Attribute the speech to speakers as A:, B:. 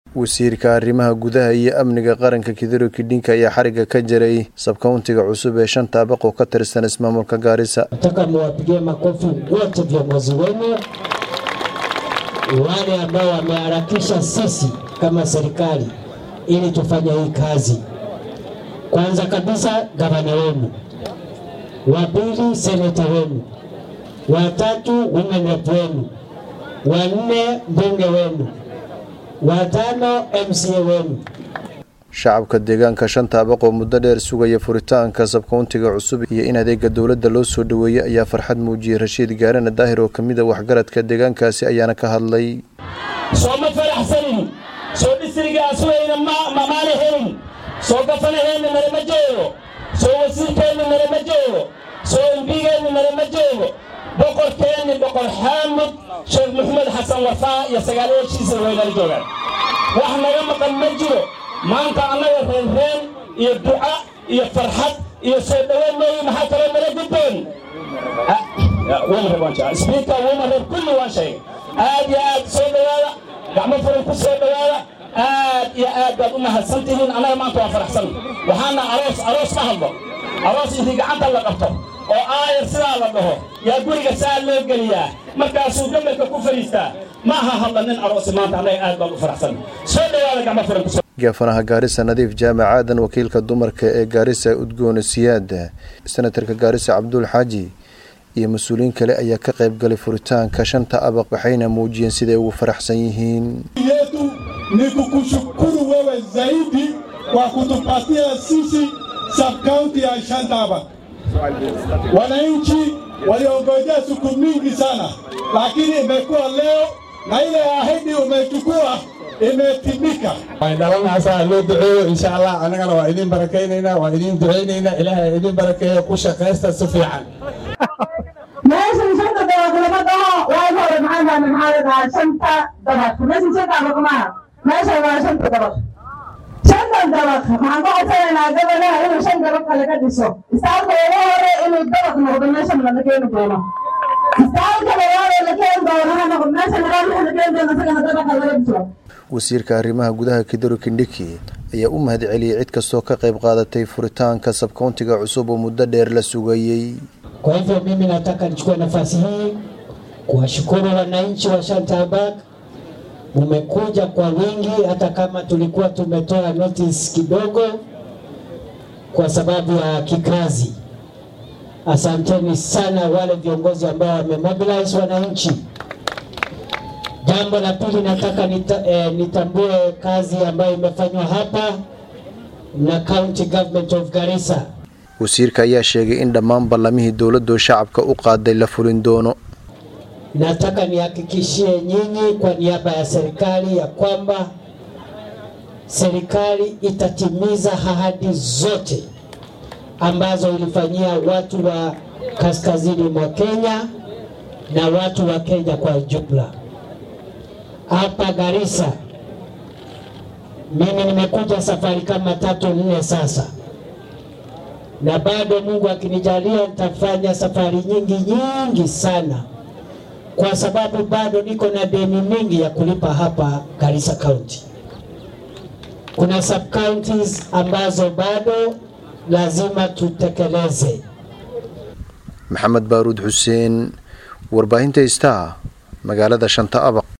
A: wasiirka arrimaha gudaha iyo amniga qaranka kidero kidhinka ayaa xariga ka jaray sabkauntiga cusub ee shanta abaq oo ka tirsan ismaamulka gaarisa
B: nataka muwapigie makofi wote viongozi wenu wale ambao wameharakisha sisi kama serikali ili tufanye hii kazi. Kwanza kabisa gavana wenu, wa pili seneta wenu, wa tatu women rep wenu, wa nne mbunge wenu, wa tano MCA wenu.
A: shacabka deegaanka shanta abaq oo muddo dheer sugaya furitaanka sabkauntiga cusub iyo in adeega dowladda loo soo dhoweeyey ayaa farxad muujiyey rashiid gaarana daahir oo ka mid a waxgaradka deegaankaasi ayaana ka hadlay
C: soo ma faraxsanin soo dhisrigaas weyna maana helin soo gafanaheenna nalama joogo soo wasiirkeenna nalama joogo soo embigeenna nalama joogo boqorkeenni boqor xaamud sheekh maxamed xasan wafaa iyo sagaalayaashiisa waynala joogaan wax naga maqan ma jiro maanta annaga reenreen iyo duca iyo farxad iyo soo dhoweyn mooyi maxaa kaloo nala gudboon sbiika wumareer kulli waan sheegay aad iyo aad soo dhowaada gacmo furan ku soo dhowaada aad iyo aad baad u mahadsan tihiin annaga maanta waan faraxsan waxaana aroos aroos ma hadlo aroos intii gacanta la qabto oo aayar sidaa la dhaho yaa guriga saa loo geliyaa markaasuu gabalka ku fadhiistaa ma aha hadla nin aroosi maanta annaga aad baan u faraxsan soo dhowaada gacmo furan ku
A: gaafanaha gaarisa nadiif jaamac aadan wakiilka dumarka ee gaarisa udgoone siyaad senatarka gaarisa cabduul xaaji iyo mas-uuliyiin kale ayaa ka qayb galay furitaanka shanta abaq waxayna muujiyeen siday ugu faraxsan yihiin
D: yetu ni kukushukuru wewe zaidi kwa kutupatia sisi subkaunti ya shanta abaq. Wananchi waliongojea siku mingi sana, lakini imekuwa leo na ile ahadi umechukua imetimika.
E: dhalanaasaa loo duceeyo insha allah annagana waa idin barakaynaynaa waa idin ducaynaynaa ilaahay idin barakeeyo ku shaqaysta si fiican
F: meeshan shanta dabaq lama dhaho waagi hore maxaa dhaha maxaa la dhahaa shanta dabaq meeshan shanta dabaq maaha meeshan waa shanta dabaq shantan dabaq maxaan ka codsanaynaa gabadhaha inuu shan dabaq kale ka dhiso istaalka ugu hore inuu dabaq noqdo meeshan lala keeni doono istaalka labaad ee la keeni doono ha noqdo meeshan labaad waxa la keeni doono isagana dabaqa laga dhiso
A: wasiirka arrimaha gudaha kidero kindhiki ayaa u mahad celiyey cid kastoo ka qayb qaadatay furitaanka sabkauntiga cusub oo muddo dheer la sugayey
B: Kwa hivyo mimi nataka nichukue nafasi hii kuwashukuru wananchi wa Shantabak, mumekuja kwa wingi, hata kama tulikuwa tumetoa notice kidogo kwa sababu ya kikazi. Asanteni sana wale viongozi ambao wamemobilize wananchi. Jambo la pili nataka nita, eh, nitambue kazi ambayo imefanywa hapa na County Government of Garissa.
A: wasiirka ayaa sheegay in dhammaan ballamihii dowladdu shacabka u qaaday la fulin doono
B: Nataka nihakikishie nyinyi kwa niaba ya serikali ya kwamba serikali itatimiza ahadi zote ambazo ilifanyia watu wa kaskazini mwa Kenya na watu wa Kenya kwa jumla. Hapa Garissa mimi nimekuja safari kama tatu nne sasa, na bado Mungu akinijalia nitafanya safari nyingi nyingi sana kwa sababu bado niko na deni mingi ya kulipa hapa Garissa County. Kuna sub counties ambazo bado lazima tutekeleze.
A: maxamed baaruud xuseen warbaahinta istaa magaalada shanta abaq